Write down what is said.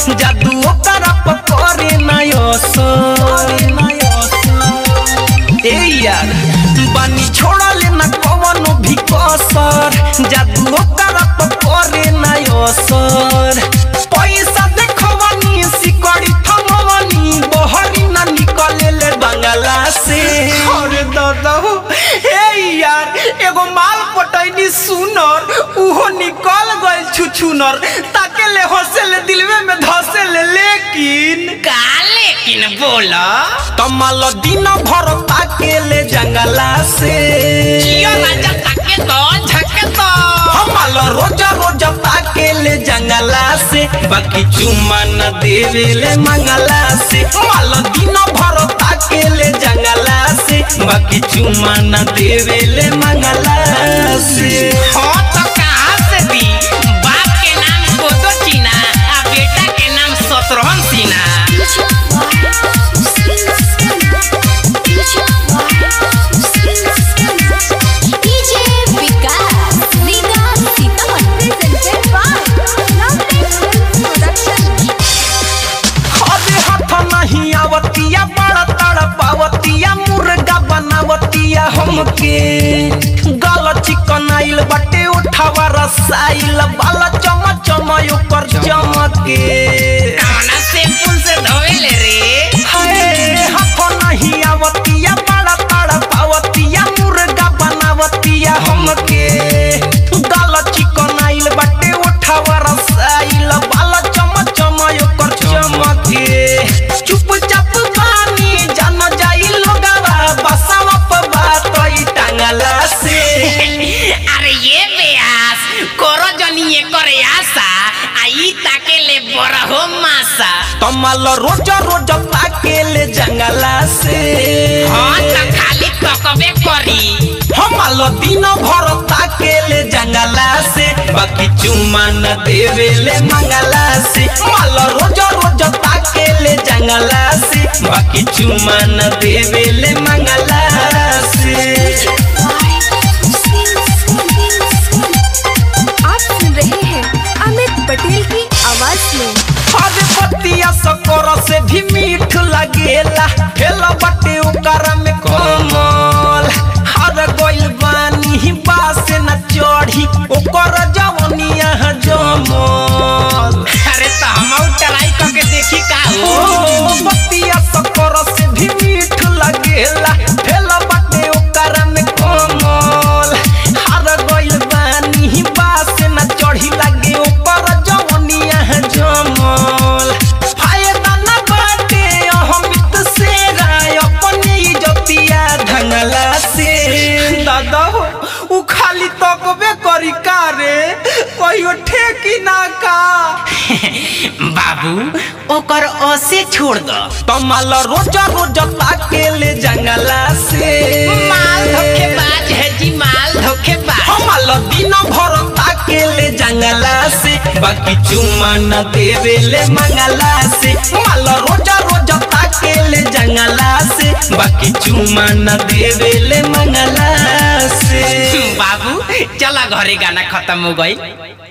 जादू ओकरा पर करे नयसर ए यार बानी छोड़ले न कवनो भी कसर जादू ओकरा पर करे नयसर पैसा देखवनी सिकड़ी थमवनी बहरी न निकले ले बंगला से अरे दादा हो हे यार एगो माल पटैनी सुनर उहो निकल गइल छुछुनर ताके ले हंसे ले दिलवे में धसे ले लेकिन का लेकिन बोला तमल दिन भर ताके ले जंगला से जियो राजा ताके तो झके तो हमाल रोज रोज ताके ले जंगला से बाकी चुम्मा न देवे ले मंगला से माल दिन भर ताके ले जंगला से बाकी चुम्मा न देवे ले मंगला से हो तो कहाँ से दी बाप के नाम कोदो चीना आ बेटा के नाम शत्रुघ्न सिन्हा अरे हाथ नहीं आवतिया बड़ा तड़पावतिया मुर्गा बनावतिया हमके गल चिकन आइल बटे उठावा रसाइल बाल चम चम ओकर चमके कौना सैंपल से धोवेले रे हाय हाथ नहीं आवतिया बड़ा तड़पावतिया मुर्गा बनावतिया हमके गल चिकन आइल बटे उठावा रसाइल बाल चम चम ओकर चमके चुपचाप बानी जान जाई लोगावा बसावा पर बात ई टांगला से अरे ये बेयास करो जनी ये करे आशा आई ताके ले बड़ा हो मासा कमल रोज रोज ताके ले जंगला से हाँ तो खाली तकबे करी हमाल दिन भर ताके ले जंगला से बाकी चुम्मा न देवे ले मंगला से माल रोज रोज ताके ले जंगला से बाकी चुम्मा न देवे ले मंगला से आप सुन रहे हैं अमित पटेल की आवाज में अरे पतिया सकोर से भी मीठ लगेला हेला बटे ओकरा में कमल हर गोइल बानी बास न चढ़ी ओकर जवनिया जमल अरे तो हम ट्राई करके देखी का हो ओ पतिया सकोर से भी मीठ लगेला हेला बटे ओकरा में कमल हर गोइल बानी बास न चढ़ी लगे ओकर जवनिया जमल फायदा न बाटे अहमित से राय अपने इज्जतिया ढंगला से दादा हो उ खाली तकबे करी का रे कहियो ठेकी ना का बाबू ओकर ओसे छोड़ दो कमल रोज रोज ताके ले जंगला से माल धोखेबाज है जी माल धोखेबाज हमाल दिन भर ताके ले जंगला से बाकी चुम्मा न देवे ले मंगला से माल रोज रोज ताके ले जंगला से बाकी चुम्मा न देवे ले मंगला से बाबू चला घरे गाना खत्म हो गई